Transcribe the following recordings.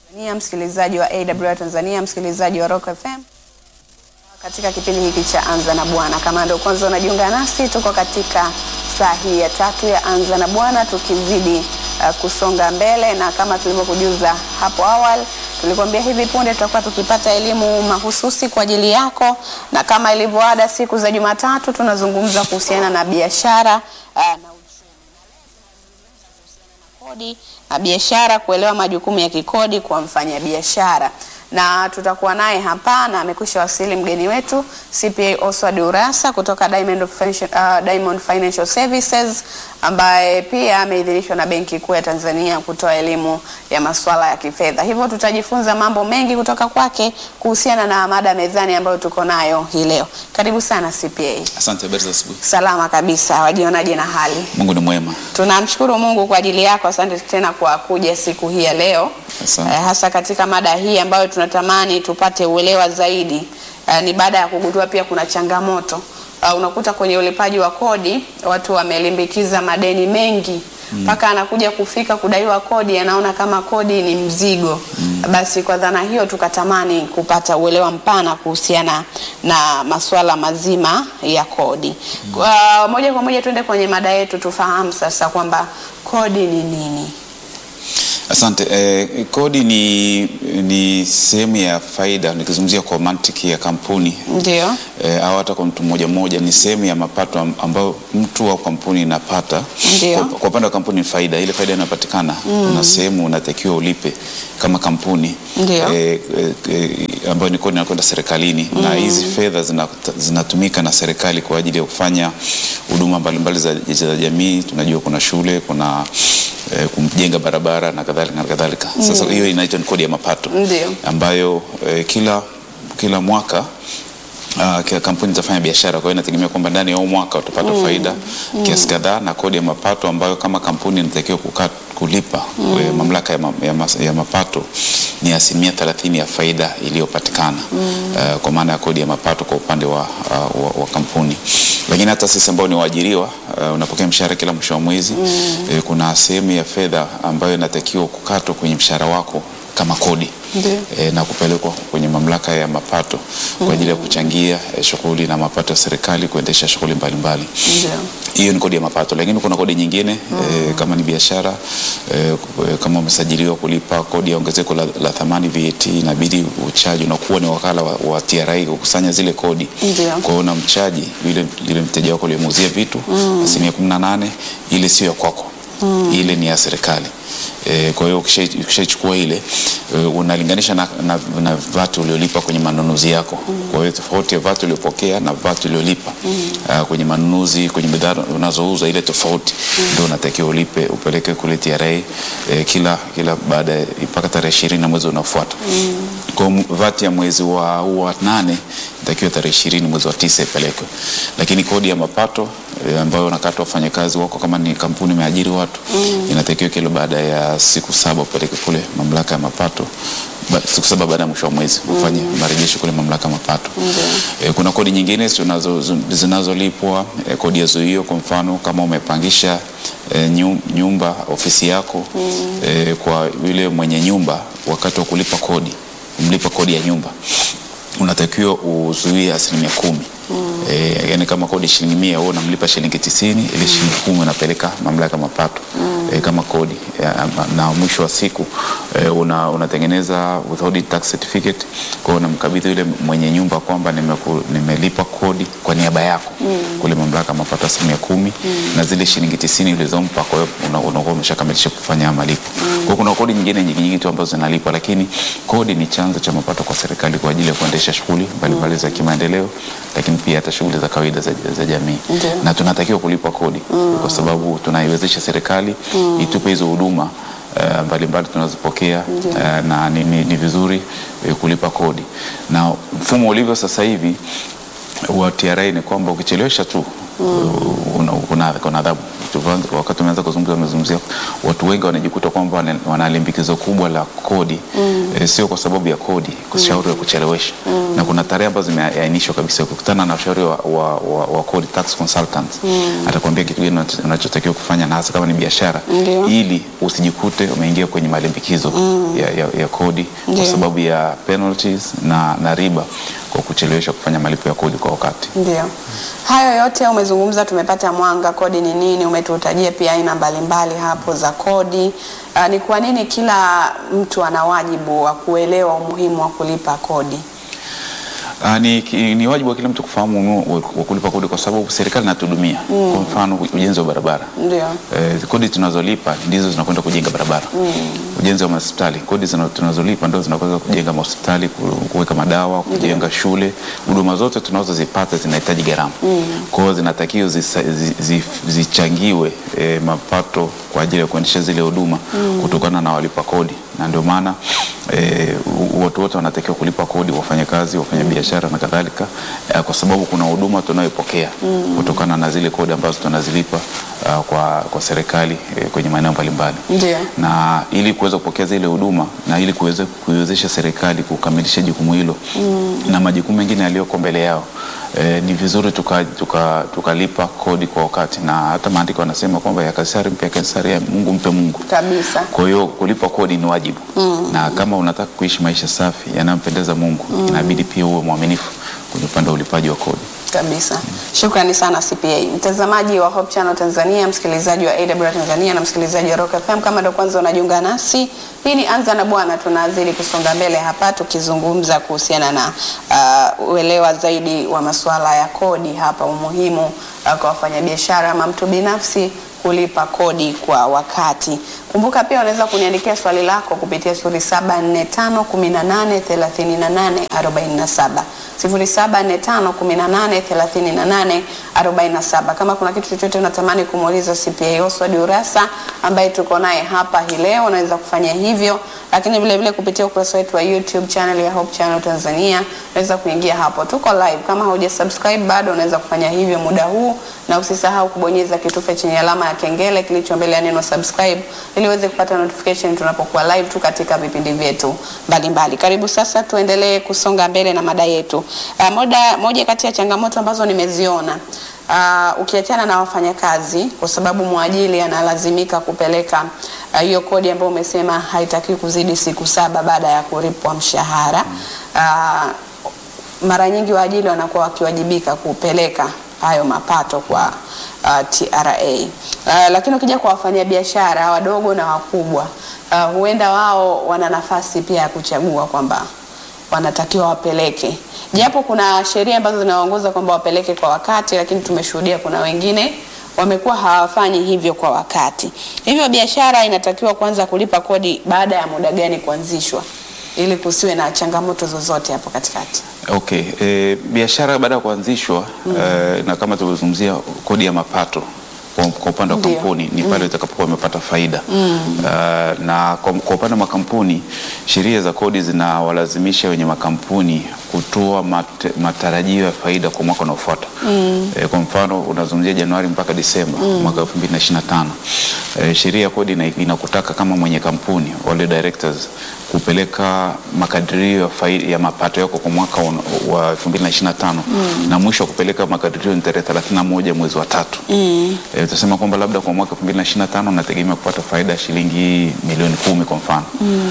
Tanzania, msikilizaji wa AWR Tanzania, msikilizaji wa Rock FM katika kipindi hiki cha Anza na Bwana. Kama ndio kwanza unajiunga nasi, tuko katika saa hii ya tatu ya Anza na Bwana tukizidi uh, kusonga mbele, na kama tulivyokujuza hapo awali, tulikwambia hivi punde tutakuwa tukipata elimu mahususi kwa ajili yako, na kama ilivyoada siku za Jumatatu tunazungumza kuhusiana na biashara uh, na kodi na biashara, kuelewa majukumu ya kikodi kwa mfanyabiashara, na tutakuwa naye hapa na amekwisha wasili mgeni wetu CPA Oswald Urassa kutoka Diamond Financial, uh, Diamond Financial Services ambaye pia ameidhinishwa na Benki Kuu ya Tanzania kutoa elimu ya masuala ya kifedha. Hivyo tutajifunza mambo mengi kutoka kwake kuhusiana na mada mezani ambayo tuko nayo hii leo. Karibu sana CPA. Asante, habari za asubuhi. Salama kabisa, wajionaje na hali? Mungu ni mwema. Tunamshukuru Mungu kwa ajili yako. Asante tena kwa kuja siku hii ya leo Asante. eh, hasa katika mada hii ambayo tunatamani tupate uelewa zaidi. Eh, ni baada ya kugundua pia kuna changamoto uh, unakuta kwenye ulipaji wa kodi watu wamelimbikiza madeni mengi mpaka anakuja kufika kudaiwa kodi anaona kama kodi ni mzigo. Basi kwa dhana hiyo tukatamani kupata uelewa mpana kuhusiana na masuala mazima ya kodi. Kwa moja kwa moja tuende kwenye mada yetu, tufahamu sasa kwamba kodi ni nini. Asante. Eh, kodi ni, ni sehemu ya faida, nikizungumzia kwa mantiki ya kampuni Ndio. eh, au hata kwa mtu mmoja mmoja, ni sehemu ya mapato am- ambayo mtu au kampuni inapata. Ndio. Kwa, kwa upande wa kampuni ni faida, ile faida inayopatikana kuna sehemu unatakiwa ulipe kama kampuni Ndio. eh, eh, eh, ambayo ni kodi inakwenda serikalini na hizi fedha zina- zinatumika na serikali kwa ajili ya kufanya huduma mbalimbali za, za jamii. Tunajua kuna shule, kuna eh, kujenga barabara na kadhalika na kadhalika. Sasa hiyo inaitwa ni kodi ya mapato Ndio. ambayo eh, kila kila mwaka Uh, kila kampuni zitafanya biashara, kwa hiyo inategemea kwamba ndani ya huu mwaka utapata faida kiasi kadhaa, na kodi ya mapato ambayo kama kampuni inatakiwa kuka- kulipa eh, mamlaka ya, ma, ya, mas, ya mapato ni asilimia thelathini ya faida iliyopatikana uh, kwa maana ya kodi ya mapato kwa upande wa, uh, wa, wa kampuni. Lakini hata sisi ambao ni waajiriwa uh, unapokea mshahara kila mwisho wa mwezi eh, kuna sehemu ya fedha ambayo inatakiwa kukatwa kwenye mshahara wako kama kodi Ndio. e, na kupelekwa kwenye mamlaka ya mapato kwa ajili ya kuchangia e, shughuli na mapato ya serikali kuendesha shughuli mbalimbali. Ndio. Hiyo ni kodi ya mapato, lakini kuna kodi nyingine e, kama ni biashara e, kama umesajiliwa kulipa kodi ya ongezeko la, la thamani VAT, inabidi uchaji, unakuwa ni wakala wa, wa TRA kukusanya zile kodi. Ndio. Kwa hiyo unamchaji yule yule mteja wako uliyemuuzia vitu asilimia kumi na nane, ile sio ya kwako ile ni ya serikali. E, kwa hiyo ukisha- ukishaichukua ile e, unalinganisha na, na, na VAT uliolipa kwenye manunuzi yako. Kwa hiyo tofauti ya VAT uliopokea na VAT uliolipa ah, kwenye manunuzi kwenye bidhaa unazouza ile tofauti ndio unatakiwa ulipe upeleke kule TRA e, kila kila baada ya- mpaka tarehe ishirini na mwezi unaofuata. Kwa hiyo VAT ya mwezi wa, wa nane itakiwa tarehe ishirini mwezi wa tisa ipelekwe, lakini kodi ya mapato e, ambayo unakata wafanyakazi wako kama ni kampuni imeajiri watu inatakiwa kila baada ya siku saba upeleke kule mamlaka ya mapato ba, siku saba baada ya mwisho wa mwezi ufanye marejesho kule mamlaka ya mapato. E, kuna kodi nyingine zinazo- zinazolipwa e, kodi ya zuio, kwa mfano kama umepangisha e, nyu- nyumba ofisi yako e, kwa yule mwenye nyumba, wakati wa kulipa kodi umlipa kodi ya nyumba unatakiwa uzuie asilimia kumi. E, yani kama kodi shilingi mia wewe unamlipa shilingi tisini ili shilingi kumi unapeleka mamlaka ya mapato e, kama kodi ya, na mwisho wa siku e, una, unatengeneza withholding tax certificate kwa hiyo unamkabidhi yule mwenye nyumba kwamba nimeku, nimelipa kodi kwa niaba yako kule mamlaka ya mapato asilimia kumi na zile shilingi tisini ulizompa, kwa hiyo una- unakuwa umeshakamilisha kufanya malipo. Kwa hiyo kuna kodi nyingine nyingi nyingi tu ambazo zinalipwa, lakini kodi ni chanzo cha mapato kwa serikali kwa ajili ya kuendesha shughuli mbalimbali za kimaendeleo, lakini pia hata shughuli za kawaida za, za jamii Ndio. na tunatakiwa kulipa kodi kwa sababu tunaiwezesha serikali itupe hizo huduma eh, mbalimbali tunazopokea eh, na ni, ni, ni vizuri eh, kulipa kodi na mfumo ulivyo sasa hivi wa TRA ni kwamba ukichelewesha tu una- kuna kuna adhabu. Tukianza- Wakati tumeanza kuzungumza, umezungumzia watu wengi wanajikuta kwamba wana- wana limbikizo kubwa la kodi eh, sio kwa sababu ya kodi, kushauri ya kuchelewesha na kuna tarehe ambazo zimeainishwa kabisa. Ukikutana na ushauri wa, wa, wa, wa kodi tax consultant atakwambia kitu gani unacho- unachotakiwa kufanya na hasa kama ni biashara Ndio. ili usijikute umeingia kwenye malimbikizo ya, ya, ya kodi Ndio. kwa sababu ya penalties na, na riba kwa kuchelewesha kufanya malipo ya kodi kwa wakati. Ndio, hayo yote umezungumza, tumepata mwanga, kodi ni nini, umetutajia pia aina mbalimbali hapo za kodi. Uh, ni kwa nini kila mtu ana wajibu wa kuelewa umuhimu wa kulipa kodi? Ah, ni, ki- ni wajibu wa kila mtu kufahamu umuhimu wa wa kulipa kodi kwa sababu serikali inatudumia. Kwa mfano ujenzi wa barabara Ndio, Eh, kodi tunazolipa ndizo zinakwenda kujenga barabara. Ujenzi wa mahospitali, kodi zina- tunazolipa ndio zinakwenda kujenga mahospitali, ku- kuweka madawa, kujenga shule. Huduma zote tunazozipata zinahitaji gharama. Kwa hiyo zinatakiwa zisa- zi- zi- zichangiwe eh, mapato kwa ajili ya kuendesha zile huduma kutokana na walipa kodi, na ndio maana eh, u- watu wote wanatakiwa kulipa kodi, wafanyakazi, wafanyabiashara na kadhalika, eh, kwa sababu kuna huduma tunayoipokea kutokana na zile kodi ambazo tunazilipa ah, kwa, kwa serikali eh, kwenye maeneo mbalimbali ndio, na ili kuweza kupokea zile huduma na ili kuweza kuiwezesha serikali kukamilisha jukumu hilo na majukumu mengine yaliyoko mbele yao e, ni vizuri tukalipa tuka, tukalipa kodi kwa wakati, na hata maandiko yanasema kwamba ya Kaisari mpe Kaisari, ya Mungu mpe Mungu. kabisa. Kwa hiyo kulipa kodi ni wajibu na kama unataka kuishi maisha safi yanayompendeza Mungu inabidi pia uwe mwaminifu kwenye upande wa ulipaji wa kodi. Kabisa. Shukrani sana CPA. Mtazamaji wa Hope Channel Tanzania, msikilizaji wa AWR Tanzania na msikilizaji wa Rock FM, kama ndo kwanza unajiunga nasi, hii ni Anza na Bwana. Tunazidi kusonga mbele hapa tukizungumza kuhusiana na uh, uelewa zaidi wa masuala ya kodi hapa, umuhimu uh, kwa wafanyabiashara ama mtu binafsi kulipa kodi kwa wakati. Kumbuka pia unaweza kuniandikia swali lako kupitia 0745183847 0745183847. Kama kuna kitu chochote unatamani kumuuliza CPA Oswald Urassa ambaye tuko naye hapa hii leo, unaweza kufanya hivyo, lakini vile vile kupitia ukurasa wetu wa YouTube channel ya Hope Channel Tanzania, unaweza kuingia hapo, tuko live. Kama hauja subscribe bado, unaweza kufanya hivyo muda huu, na usisahau kubonyeza kitufe chenye alama ya kengele kilicho mbele ya neno subscribe, ili uweze kupata notification tunapokuwa live tu katika vipindi vyetu mbalimbali. Karibu sasa, tuendelee kusonga mbele na mada yetu. Uh, moja, moja kati ya changamoto ambazo nimeziona Uh, ukiachana na wafanyakazi kwa sababu mwajili analazimika kupeleka ah, hiyo kodi ambayo umesema haitakiwi kuzidi siku saba baada ya kulipwa mshahara. Uh, mara nyingi waajili wanakuwa wakiwajibika kupeleka hayo mapato kwa uh, TRA. Uh, lakini ukija kwa wafanyabiashara wadogo na wakubwa uh, huenda wao wana nafasi pia ya kuchagua kwamba wanatakiwa wapeleke, japo kuna sheria ambazo zinawaongoza kwamba wapeleke kwa wakati, lakini tumeshuhudia kuna wengine wamekuwa hawafanyi hivyo kwa wakati. Hivyo biashara inatakiwa kuanza kulipa kodi baada ya muda gani kuanzishwa, ili kusiwe na changamoto zozote hapo katikati? Okay, e, biashara baada ya kuanzishwa e, na kama tulivyozungumzia kodi ya mapato kwa, kwa upande wa Ndio. kampuni ni pale itakapokuwa imepata faida uh, na kwa, kwa upande wa makampuni sheria za kodi zinawalazimisha wenye makampuni kutoa mate, matarajio ya faida kwa mwaka unaofuata. E, kwa mfano unazungumzia Januari mpaka Disemba mwaka 2025. E, sheria ya kodi ina- inakutaka kama mwenye kampuni wale directors kupeleka makadirio ya, faida, ya mapato yako kwa mwaka un- wa 2025 na mwisho wa kupeleka makadirio ni tarehe 31 mwezi wa tatu. E, utasema kwamba labda kwa mwaka 2025 nategemea kupata faida ya shilingi milioni kumi kwa mfano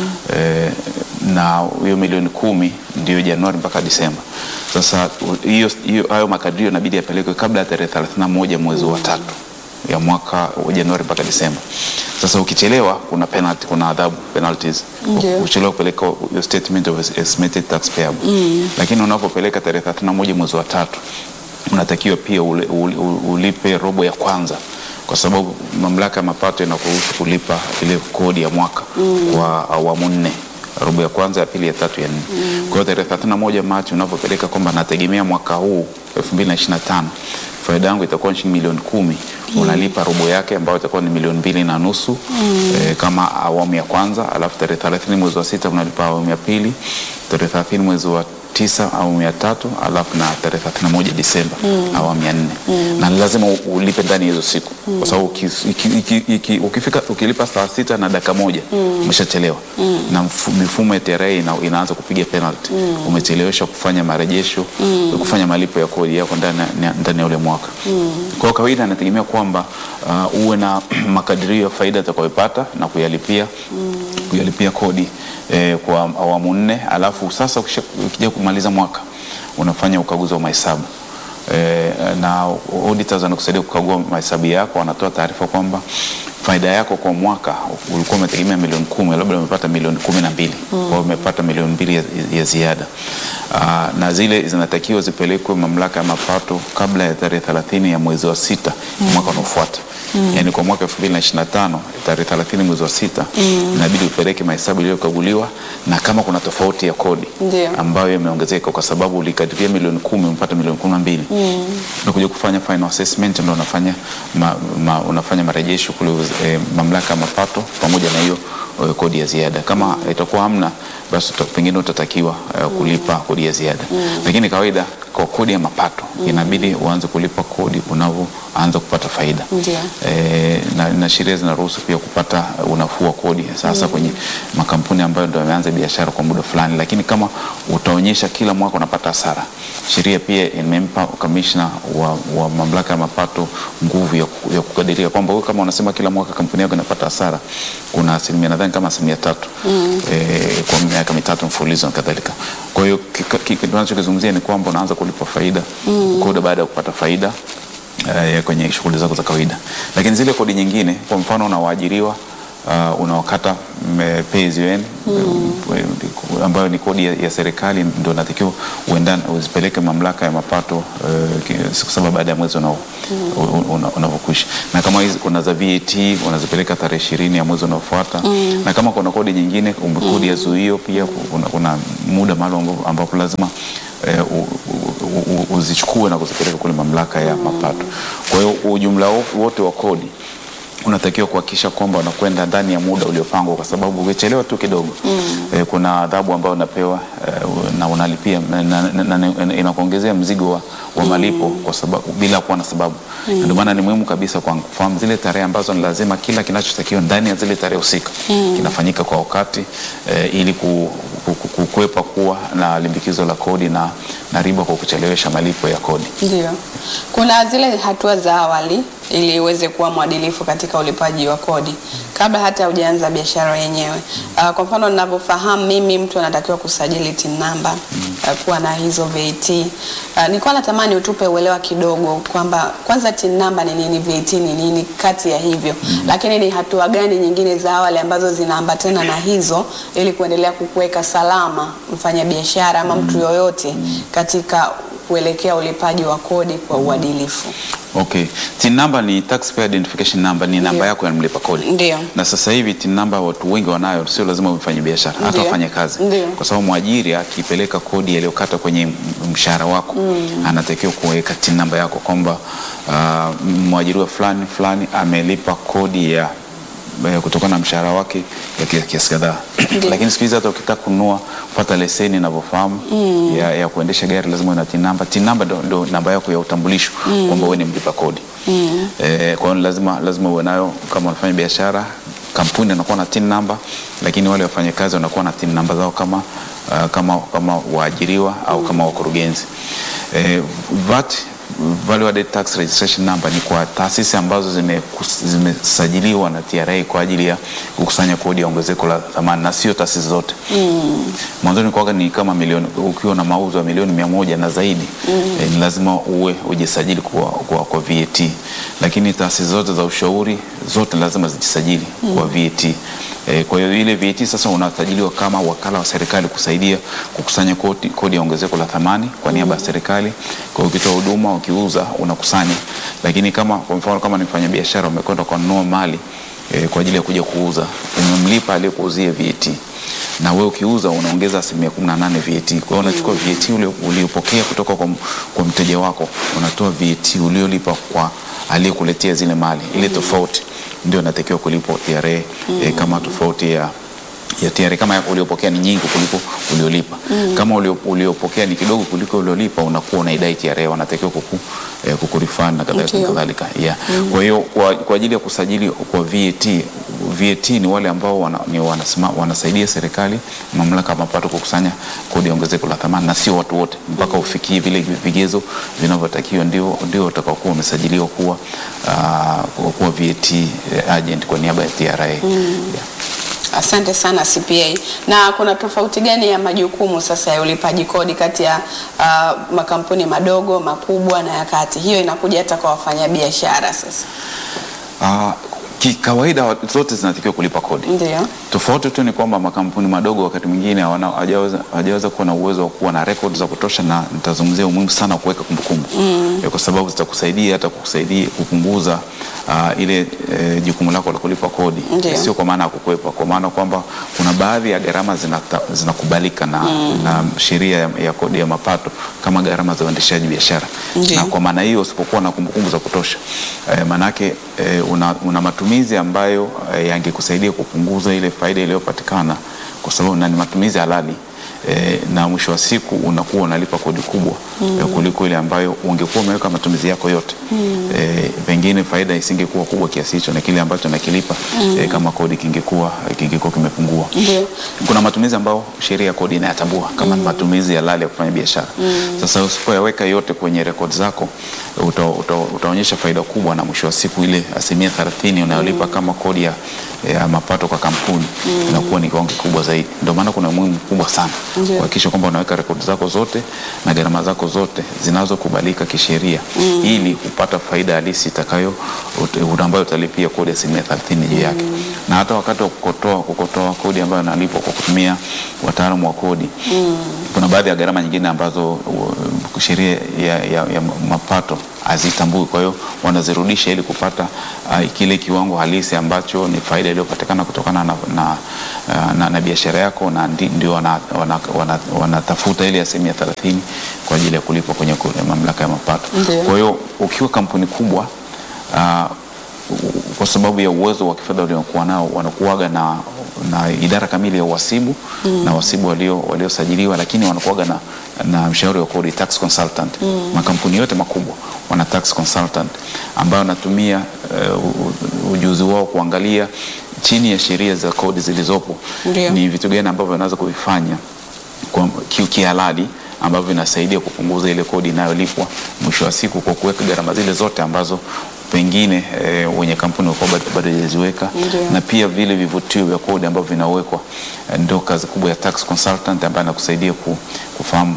e, na hiyo milioni kumi ndio Januari mpaka Disemba. Sasa u- hiyo hiyo hayo makadirio inabidi yapelekwe kabla ya tarehe 31 mwezi wa tatu ya mwaka wa Januari mpaka Disemba. Sasa ukichelewa kuna penalty, kuna adhabu penalties. Ndio. Ukichelewa kupeleka your statement of estimated tax payable. Lakini unapopeleka tarehe 31 mwezi wa tatu unatakiwa pia ule, ule, ulipe robo ya kwanza kwa sababu mamlaka ya mapato inakuruhusu kulipa ile kodi ya mwaka kwa awamu nne robo ya kwanza ya pili ya tatu ya nne kwa hiyo tarehe 31 Machi unapopeleka kwamba nategemea mwaka huu 2025 faida yangu itakuwa ni shilingi milioni kumi unalipa robo yake ambayo itakuwa ni milioni mbili na nusu eh, kama awamu ya kwanza alafu tarehe 30 mwezi wa sita unalipa awamu ya pili tarehe 30 mwezi wa tisa awamu ya tatu alafu na tarehe 31 Disemba awamu ya nne na ni lazima u- ulipe ndani ya hizo siku kwa sababu uki- iki- iki- iki- ukifika ukilipa saa sita na dakika moja umeshachelewa na mfu- mifumo ya TRA ina, inaanza kupiga penalty umechelewesha kufanya marejesho kufanya malipo ya kodi yako ndani ya- ndani ya ule mwaka kwa kawaida anategemea kwamba uh, uwe na makadirio ya faida utakayopata na kuyalipia kuyalipia kodi eh, kwa awamu nne, alafu sasa ukisha- ukija kumaliza mwaka unafanya ukaguzi wa mahesabu eh, na auditors wanakusaidia kukagua mahesabu yako, wanatoa taarifa kwamba faida yako kwa mwaka ulikuwa umetegemea milioni kumi, labda umepata milioni kumi na mbili kwa hiyo umepata milioni mbili ya, ya ziada. Aa, na zile zinatakiwa zipelekwe mamlaka ya mapato kabla ya tarehe 30 ya mwezi wa sita mwaka unaofuata. Yaani kwa mwaka 2025 tarehe 30 mwezi wa sita inabidi upeleke mahesabu yaliyokaguliwa na kama kuna tofauti ya kodi Ndio. ambayo imeongezeka kwa sababu ulikadiria milioni kumi umepata milioni kumi na mbili unakuja kufanya final assessment ndio unafanya ma, ma, unafanya marejesho kule eh, mamlaka ya mapato pamoja na hiyo eh, kodi ya ziada. Kama itakuwa hamna basi uta- pengine utatakiwa eh, kulipa kodi ya ziada, lakini kawaida kwa kodi ya mapato inabidi uanze kulipa kodi unavyoanza kupata faida Ndio. e, na, na sheria zinaruhusu pia kupata unafuu wa kodi sasa kwenye makampuni ambayo ndio yameanza biashara kwa muda fulani, lakini kama utaonyesha kila mwaka unapata hasara, sheria pia imempa kamishna wa, wa mamlaka ya mapato nguvu ya, ku- ya kukadiria kwamba wewe kama unasema kila mwaka kampuni yako inapata hasara, kuna asilimia nadhani kama asilimia tatu e, kwa miaka mitatu mfululizo na kadhalika. Kwa hiyo kika- kika- tunachokizungumzia ni kwamba unaanza kulipa faida kodi baada ya kupata faida eh, kwenye shughuli zako za kawaida, lakini zile kodi nyingine, kwa mfano unawaajiriwa uh, unawakata mm, pay as you earn mm. ambayo ni kodi ya, ya serikali ndio natakiwa uendane uzipeleke mamlaka ya mapato uh, ki- siku saba baada ya mwezi unao- una- unavyokwisha, na kama hizi kuna za VAT unazipeleka tarehe ishirini ya mwezi unaofuata na kama kuna kodi nyingine um, kodi ya zuio pia kuna, kuna muda maalum ambapo- ambapo lazima eh, u- u- u- uzichukue na kuzipeleka kule mamlaka ya mapato. Kwa hiyo ujumla wo- wote wa kodi unatakiwa kuhakikisha kwamba unakwenda ndani ya muda uliopangwa, kwa sababu ukichelewa tu kidogo eh, kuna adhabu ambayo unapewa eh, na unalipia na, na, na, na, inakuongezea mzigo wa, wa malipo kwa sababu bila kuwa na sababu. Na Ndio maana ni muhimu kabisa kwa kufahamu zile tarehe ambazo ni lazima kila kinachotakiwa ndani ya zile tarehe husika kinafanyika kwa wakati eh, ili ku, ku, ku, kukwepa kuwa na limbikizo la kodi na, na riba kwa kuchelewesha malipo ya kodi. Ndio, kuna zile hatua za awali ili uweze kuwa mwadilifu katika ulipaji wa kodi kabla hata hujaanza biashara yenyewe. Uh, kwa mfano ninavyofahamu mimi, mtu anatakiwa kusajili TIN namba uh, kuwa na hizo VAT. Uh, nilikuwa natamani utupe uelewa kidogo kwamba kwanza TIN namba ni nini, VAT ni nini kati ya hivyo, lakini ni hatua gani nyingine za awali ambazo zinaambatana na hizo ili kuendelea kukuweka salama mfanyabiashara ama mtu yoyote katika kuelekea ulipaji wa kodi kwa uadilifu. Okay. TIN number ni taxpayer identification number, ni namba Ndio. yako ya mlipa kodi. Ndio. Na sasa hivi TIN number watu wengi wanayo, sio lazima mfanye biashara, hata Ndio. wafanye kazi. Ndio. Kwa sababu mwajiri akipeleka kodi aliyokata kwenye m- mshahara wako anatakiwa kuweka TIN number yako kwamba uh, mwajiriwa fulani fulani amelipa kodi ya eh, kutokana na mshahara wake ya kia- kiasi kadhaa. Ndio. Lakini siku hizi hata ukitaka kununua kupata leseni inavyofahamu ya, ya kuendesha gari lazima uwe na TIN number. TIN number ndo, ndo namba yako ya utambulisho kwamba wewe ni mlipa kodi. Eh, kwa hiyo lazima lazima uwe nayo kama unafanya biashara. Kampuni anakuwa na TIN number, lakini wale wafanyakazi wanakuwa na TIN number zao kama uh, kama kama waajiriwa au kama wakurugenzi. Eh, VAT Value Added Tax Registration Number ni kwa taasisi ambazo zimekus- zimesajiliwa na TRA kwa ajili ya kukusanya kodi ya ongezeko la thamani na sio taasisi zote. Mwanzoni kwaga ni kama milioni, ukiwa na mauzo ya milioni mia moja na zaidi eh, ni lazima uwe ujisajili kwa, kwa, kwa VAT, lakini taasisi zote za ushauri zote lazima zijisajili kwa VAT. Eh, kwa hiyo ile VAT sasa unasajiliwa kama wakala wa serikali kusaidia kukusanya kodi, kodi ya ongezeko la thamani kwa niaba ya serikali. Kwa hiyo ukitoa huduma, ukiuza unakusanya, lakini kama kwa mfano kama ni mfanya biashara umekwenda kununua mali eh, kwa ajili ya kuja kuuza, umemlipa aliyekuuzia VAT na wewe ukiuza unaongeza asilimia kumi na nane VAT. Kwa hiyo unachukua VAT ule uliopokea kutoka kwa, m- kwa mteja wako, unatoa VAT uliolipa kwa aliyekuletea zile mali, ile tofauti ndio inatakiwa kulipwa TRA eh, kama tofauti ya ya TRA kama uliopokea ni nyingi kuliko uliolipa. Kama ulio, uliopokea ni kidogo kuliko uliolipa, unakuwa unaidai TRA, wanatakiwa kuku, eh, kukurefund na kadhalika Ndio. kadhalika. Yeah. Kwa hiyo kwa, kwa ajili ya kusajili kwa VAT, VAT ni wale ambao wana, ni wanasema, wanasaidia serikali mamlaka ya mapato kukusanya kodi ya ongezeko la thamani, na sio watu wote, mpaka ufikie vile vigezo vinavyotakiwa, ndio ndio utakaokuwa umesajiliwa kuwa uh, kuwa VAT agent kwa niaba ya TRA. Yeah. Asante sana CPA. Na kuna tofauti gani ya majukumu sasa ya ulipaji kodi kati ya uh, makampuni madogo, makubwa na ya kati? Hiyo inakuja hata kwa wafanyabiashara sasa. Uh, kikawaida zote zinatakiwa kulipa kodi. Ndio. Tofauti tu ni kwamba makampuni madogo wakati mwingine hawana- hawajaweza hawajaweza kuwa na uwezo wa kuwa na records za kutosha, na nitazungumzia umuhimu sana wa kuweka kumbukumbu Eh, kwa sababu zitakusaidia hata kukusaidia kupunguza ah, ile eh, jukumu lako la kulipa kodi, Ndio. sio kwa maana ya kukwepa, kwa maana kwamba kuna baadhi ya gharama zinata- zinakubalika na, na sheria ya, ya kodi ya mapato kama gharama za uendeshaji biashara Ndio. na kwa maana hiyo usipokuwa na kumbukumbu za kutosha eh, maanake eh, una, una matumizi ambayo eh, yangekusaidia kupunguza ile faida iliyopatikana kwa sababu na ni matumizi halali eh, na mwisho wa siku unakuwa unalipa kodi kubwa eh, kuliko ile ambayo ungekuwa umeweka matumizi yako yote eh, pengine faida isingekuwa kubwa kiasi hicho na kile ambacho nakilipa eh, kama kodi kingekuwa kingekuwa kimepungua Ndio. kuna matumizi ambayo sheria ya kodi inayatambua kama matumizi halali ya kufanya biashara. Sasa usipoyaweka yote kwenye rekodi zako uta, uta, utaonyesha faida kubwa, na mwisho wa siku ile asilimia 30 unayolipa kama kodi ya, ya mapato kwa kampuni inakuwa ni kiwango kikubwa zaidi. Ndio maana kuna umuhimu mkubwa sana Ndio. kuhakikisha kwamba unaweka rekodi zako zote na gharama zako zote zinazokubalika kisheria ili kupata faida halisi itakayo ut- ambayo utalipia kodi ya asilimia 30 juu yake na hata wakati wa kukotoa kukotoa kodi ambayo inalipwa kwa kutumia wataalamu wa kodi kuna baadhi ya gharama nyingine ambazo uh, sheria ya, ya, ya mapato hazitambui, kwa hiyo wanazirudisha ili kupata uh, kile kiwango halisi ambacho ni faida iliyopatikana kutokana na, na, uh, na, na biashara yako, na ndi- ndio wanatafuta wana, wana, wanatafuta ile asilimia 30 kwa ajili ya kulipwa kwenye ku- mamlaka ya mapato. Ndio. Kwa hiyo ukiwa kampuni kubwa uh, kwa sababu ya uwezo wa kifedha waliokuwa nao wanakuwaga na, na idara kamili ya uhasibu na wasibu walio waliosajiliwa, lakini wanakuwaga na, na mshauri wa kodi tax consultant. Makampuni yote makubwa wana tax consultant ambayo wanatumia eh, u- u- ujuzi wao kuangalia chini ya sheria za kodi zilizopo Ndio. ni vitu gani ambavyo wanaweza kuvifanya kwa ki- kihalali ambavyo vinasaidia kupunguza ile kodi inayolipwa mwisho wa siku kwa kuweka gharama zile zote ambazo pengine e, wenye kampuni walikuwa bado bado hajaziweka Ndio. na pia vile vivutio vya kodi ambavyo vinawekwa eh, ndio kazi kubwa ya tax consultant ambaye anakusaidia ku, kufahamu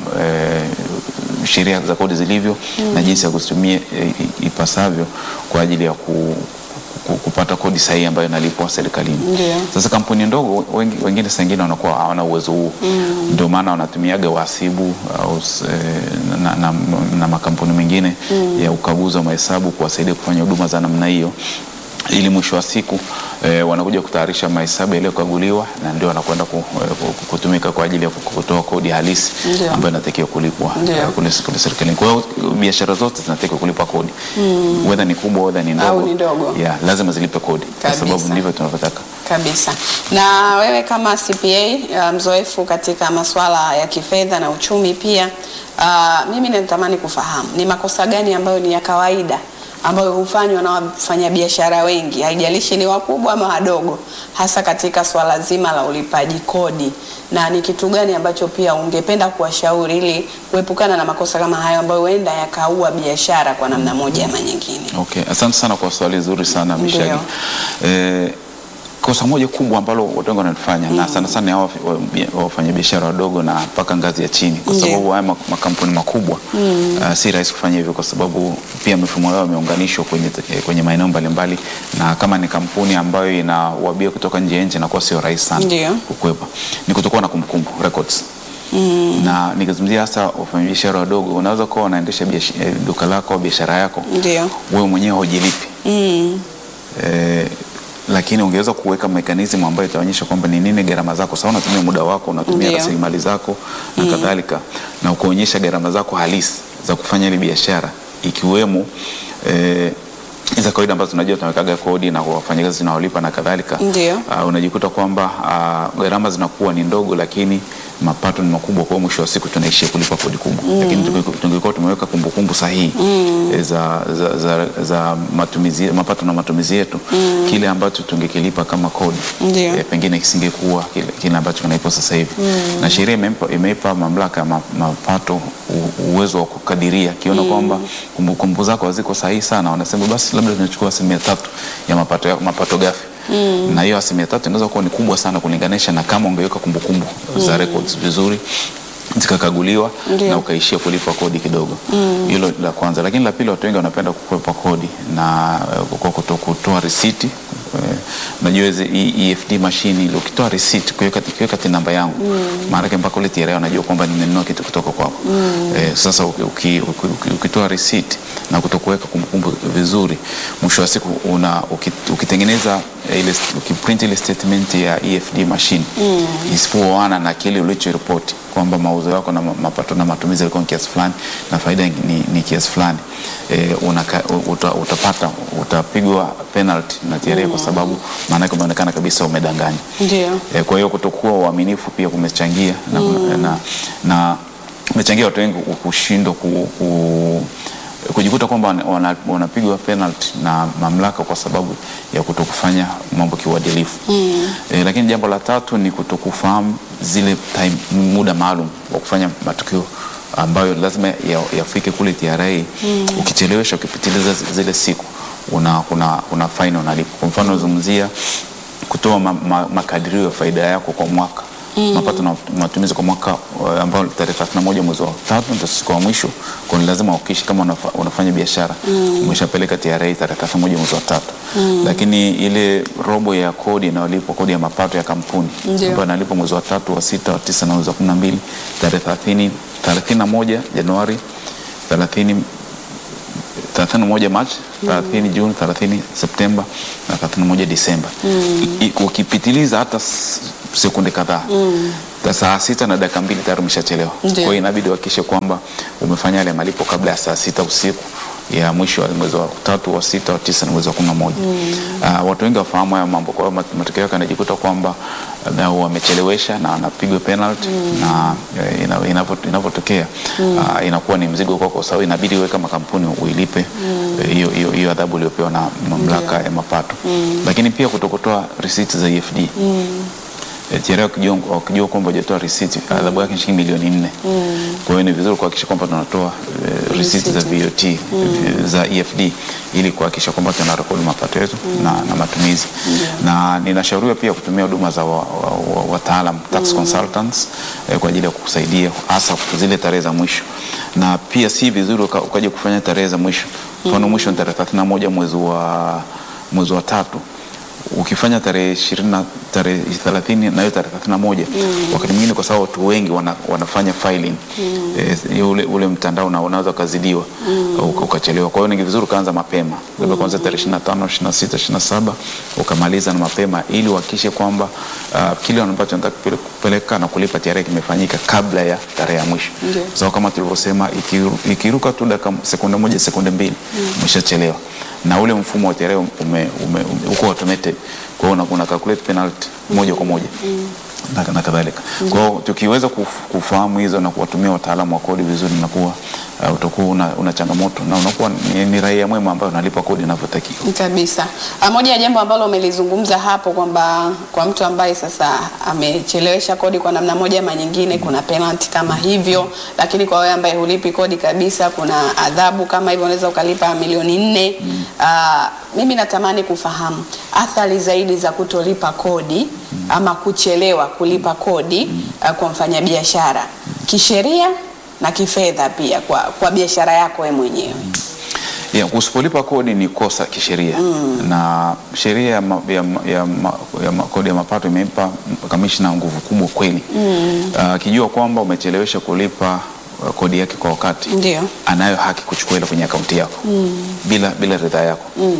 e, sheria za kodi zilivyo na jinsi ya kuzitumia e, ipasavyo kwa ajili ya ku, ku, kupata kodi sahihi ambayo inalipwa serikalini. Ndio. Sasa kampuni ndogo wengi, wengine saa ingine wanakuwa hawana uwezo huo ndio maana wanatumiaga wahasibu au s- eh, na, na, na makampuni mengine ya ukaguzi wa mahesabu kuwasaidia kufanya huduma za namna hiyo ili mwisho wa siku eh, wanakuja kutayarisha mahesabu yaliyokaguliwa na ndio wanakwenda ku, eh, ku- kutumika kwa ajili ya ku- kutoa kodi halisi Ndio. ambayo inatakiwa kulipwa Ndio. eh, kule, kule serikalini. Kwa hiyo biashara zote zinatakiwa kulipa kodi whether ni kubwa whether ni ndogo, Au ni ndogo. yeah, lazima zilipe kodi kwa Kabisa. sababu ndivyo tunavyotaka. Kabisa. Na wewe kama CPA uh, mzoefu katika masuala ya kifedha na uchumi pia, uh, mimi natamani kufahamu ni makosa gani ambayo ni ya kawaida ambayo hufanywa na wafanyabiashara wengi, haijalishi ni wakubwa ama wadogo, hasa katika swala zima la ulipaji kodi, na ni kitu gani ambacho pia ungependa kuwashauri ili kuepukana na makosa kama hayo ambayo huenda yakaua biashara kwa namna moja ama nyingine? Okay, asante sana kwa swali zuri sana Ndio. Mishagi. Eh, kosa moja kubwa ambalo watu wengi wanalifanya na sana sana ni hao wa- wafanyabiashara wadogo na mpaka ngazi ya chini, kwa Ndio. sababu haya ma- makampuni makubwa uh, si rahisi kufanya hivyo, kwa sababu pia mifumo yao imeunganishwa kwenye, eh, kwenye maeneo mbalimbali, na kama ni kampuni ambayo inawabia kutoka nje ya nchi inakuwa sio rahisi sana Ndio. kukwepa, ni kutokuwa na kumbukumbu records na nikizungumzia hasa wafanyabiashara wadogo, unaweza kuwa unaendesha biash- eh, duka lako au biashara yako Ndio. wewe mwenyewe hujilipi Mm. eh, lakini ungeweza kuweka mekanizmu ambayo itaonyesha kwamba ni nini gharama zako. Sasa unatumia muda wako, unatumia Ndio. rasilimali zako na kadhalika, na ukaonyesha gharama zako halisi za kufanya ile biashara ikiwemo eh, za kawaida ambazo tunajua tunawekaga kodi na wafanyakazi tunaolipa na kadhalika, Ndio. uh, unajikuta kwamba uh, gharama zinakuwa ni ndogo, lakini mapato ni makubwa. Kwa hiyo mwisho wa siku tunaishia kulipa kodi kubwa mm. Lakini tunge- tungekuwa tumeweka kumbukumbu sahihi mm. za, za, za, za matumizi, mapato na matumizi yetu mm. kile ambacho tungekilipa kama kodi Ndio. eh, pengine kisingekuwa kile, kile ambacho kinaipo sasa hivi mm. na sheria imeipa, imeipa mamlaka ya ma, mapato u, uwezo wa kukadiria akiona kwamba kumbukumbu zako haziko sahihi sana, wanasema basi labda tunachukua asilimia tatu ya mapato, ya, mapato ghafi mm. na hiyo asilimia tatu inaweza kuwa ni kubwa sana kulinganisha na kama ungeweka kumbukumbu za records vizuri zikakaguliwa Ndio. na ukaishia kulipa kodi kidogo. Hilo la kwanza, lakini la pili, watu wengi wanapenda kukwepa kodi na eh, kwa kuto- kutoa risiti. Eh, Unajua hizi hii EFD machine ile ukitoa risiti kuweka kuweka tin namba yangu maana yake mpaka ule TRA wanajua kwamba nimenunua kitu kutoka kwako. Eh, sasa uki- uki- uki- uki- ukitoa risiti na kutokuweka kumbukumbu vizuri, mwisho wa siku una uki- ukitengeneza eh, ile ukiprint ile statement ya EFD machine isipoana na kile ulichoripoti kwamba mauzo yako na ma- mapato na matumizi yalikuwa ni kiasi fulani na faida ni, ni kiasi fulani e, unaka, uta, utapata utapigwa penalty na TRA kwa sababu maana yake umeonekana kabisa umedanganya. Ndio. E, kwa hiyo kutokuwa uaminifu pia kumechangia na, na, na umechangia watu wengi ku- kushindwa ku, ku, kujikuta kwamba wana- wana- wanapigwa penalty na mamlaka kwa sababu ya kutokufanya mambo kiuadilifu. Mm. E, lakini jambo la tatu ni kutokufahamu zile time, muda maalum wa kufanya matukio ambayo lazima ya- yafike kule TRA. Mm. Ukichelewesha ukipitiliza zi- zile siku una, kuna, kuna faini unalipa. Kwa mfano zungumzia kutoa ma, ma, makadirio ya faida yako kwa mwaka mm. mapato na matumizi kwa mwaka uh, ambao tarehe 31 mwezi wa tatu ndio siku ya mwisho. Kwa hiyo lazima ukishi kama unafa, unafanya biashara mm. umeshapeleka TRA tarehe 31 mwezi wa tatu mm. lakini ile robo ya kodi inayolipwa kodi ya mapato ya kampuni Ndio. ambayo inalipwa mwezi wa tatu wa sita wa tisa na mwezi wa 12 tarehe 30 31 Januari 30 31 Machi, 30 Juni, 30 Septemba na 31 Disemba. I- Ukipitiliza hata s- sekunde kadhaa ta- saa sita na dakika mbili tayari umeshachelewa. Kwa Ndio. hiyo inabidi uhakikishe kwamba umefanya yale malipo kabla ya saa sita usiku ya mwisho wa mwezi wa tatu wa sita wa tisa na mwezi wa kumi na moja. Ah, watu wengi wafahamu haya mambo, kwa hiyo mat- matokeo yake anajikuta kwamba labda wamechelewesha na anapigwa penalty na eh, ina- inavyo- inavyotokea ah, inakuwa ni mzigo kwako, kwa sababu inabidi wewe kama kampuni uilipe eh, hiyo hiyo hiyo adhabu iliyopewa na mamlaka ya mapato, lakini pia kutokutoa risiti za EFD Eh, TRA wakijua wakijua kwamba hujatoa risiti adhabu yake ni shilingi milioni nne. Kwa hiyo ni vizuri kuhakikisha kwamba tunatoa eh, risiti za VAT eh, za EFD ili kuhakikisha kwamba tunarekodi mapato yetu na, na matumizi na ninashauriwa pia kutumia huduma za wataalam wa, wa, wataalam, tax consultants eh, kwa ajili ya kukusaidia hasa zile tarehe za mwisho, na pia si vizuri uka- ukaja kufanya tarehe za mwisho. Mfano mwisho ni tarehe 31 mwezi wa mwezi wa tatu ukifanya tarehe ishirini na tarehe thelathini na hiyo tarehe thelathini na moja wakati mwingine kwa sababu watu wengi wana, wanafanya filing eh, ule, ule mtandao na unaweza ukazidiwa uka- ukachelewa. Kwa hiyo ni vizuri ukaanza mapema labda kuanzia tarehe ishirini na tano ishirini na sita ishirini na saba ukamaliza na mapema ili uhakikishe kwamba uh, kile ambacho nataka kupele- kupeleka na kulipa TRA kimefanyika kabla ya tarehe ya mwisho Ndio. kwa sababu kama tulivyosema ikiru- ikiruka tu dakika sekunde moja sekunde mbili umeshachelewa na ule mfumo wa TRA ume, ume, ume, uko automated kwa hiyo una- una calculate penalty moja kwa moja na, na kadhalika. Kwa hiyo tukiweza kuf- kufahamu hizo na kuwatumia wataalamu wa kodi vizuri, nakuwa uh, utakuwa una, una changamoto na unakuwa ni, ni raia mwema ambayo unalipa kodi inavyotakiwa. Kabisa. Ah, Moja ya jambo ambalo umelizungumza hapo kwamba kwa mtu ambaye sasa amechelewesha kodi kwa namna moja ama nyingine, kuna penalty kama hivyo, lakini kwa wewe ambaye hulipi kodi kabisa, kuna adhabu kama hivyo, unaweza ukalipa milioni nne. Ah, mimi natamani kufahamu athari zaidi za kutolipa kodi ama kuchelewa kulipa kodi ah, kwa mfanyabiashara kisheria na kifedha pia kwa, kwa biashara yako wewe mwenyewe. Yeah, usipolipa kodi ni kosa kisheria na sheria ya, ma, ya, ma- ya, ma, ya ma, kodi ya mapato imempa kamishna nguvu kubwa kweli akijua kwamba umechelewesha kulipa uh, kodi yake kwa wakati Ndio. anayo haki kuchukua ile kwenye akaunti yako bila, bila ridhaa yako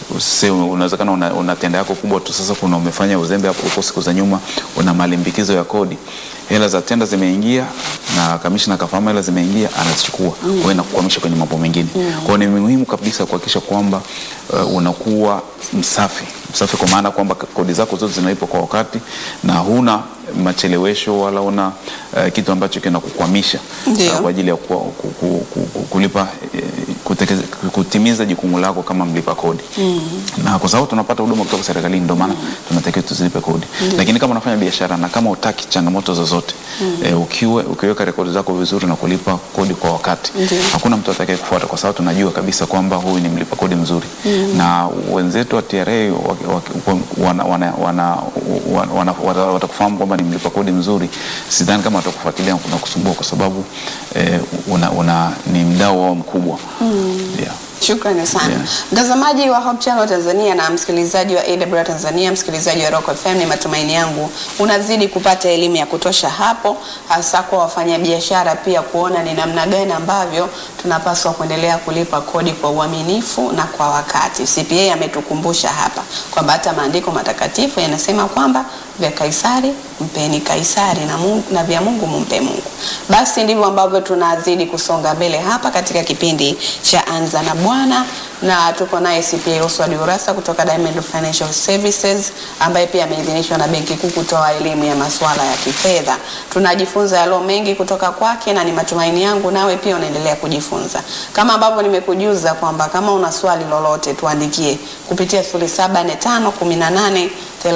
Usise unawezekana una, una tenda yako kubwa tu, sasa kuna umefanya uzembe hapo huko siku za nyuma, una malimbikizo ya kodi, hela za tenda zimeingia na kamishna kafahamu hela zimeingia, anazichukua kwa hiyo inakukwamisha kwenye mambo mengine. Kwa hiyo ni muhimu kabisa kuhakikisha kwamba uh, unakuwa msafi msafi, kwa maana kwamba kodi zako zote zinalipwa kwa wakati na huna machelewesho wala una uh, kitu ambacho kinakukwamisha Ndio. uh, kwa ajili ya ku, ku, ku, ku, ku, kulipa eh, kutekeze, kutimiza jukumu lako kama mlipa kodi na kwa sababu tunapata huduma kutoka serikalini, ndio maana tunatakiwa tuzilipe kodi. Lakini kama unafanya biashara na kama utaki changamoto zozote eh, ukiwe, ukiweka rekodi zako vizuri na kulipa kodi kwa wakati Ndio. hakuna mtu atakaye kufuata, kwa sababu tunajua kabisa kwamba huyu ni mlipa kodi mzuri na wenzetu wa TRA wa- wa- wana- wana- wana- wana- wana- watakufahamu kwamba ni mlipa kodi mzuri. Sidhani kama watakufuatilia na kusumbua, kwa sababu eh, una, una, ni mdau wao mkubwa yeah. Shukrani sana Yeah. mtazamaji wa Hope Channel Tanzania na msikilizaji wa AWR Tanzania, msikilizaji wa Rock FM, ni matumaini yangu unazidi kupata elimu ya kutosha hapo, hasa kwa wafanyabiashara pia kuona ni namna gani ambavyo tunapaswa kuendelea kulipa kodi kwa uaminifu na kwa wakati. CPA ametukumbusha hapa kwamba hata maandiko matakatifu yanasema kwamba vya Kaisari mpeni Kaisari na, Mungu, na vya Mungu mumpe Mungu. Basi ndivyo ambavyo tunazidi kusonga mbele hapa katika kipindi cha Anza na Bwana, na tuko naye CPA Oswald Urassa kutoka Diamond Financial Services ambaye pia ameidhinishwa na Benki Kuu kutoa elimu ya masuala ya kifedha. Tunajifunza yalo mengi kutoka kwake, na ni matumaini yangu nawe pia unaendelea kujifunza, kama ambavyo nimekujuza kwamba kama una swali lolote tuandikie kupitia 0745 18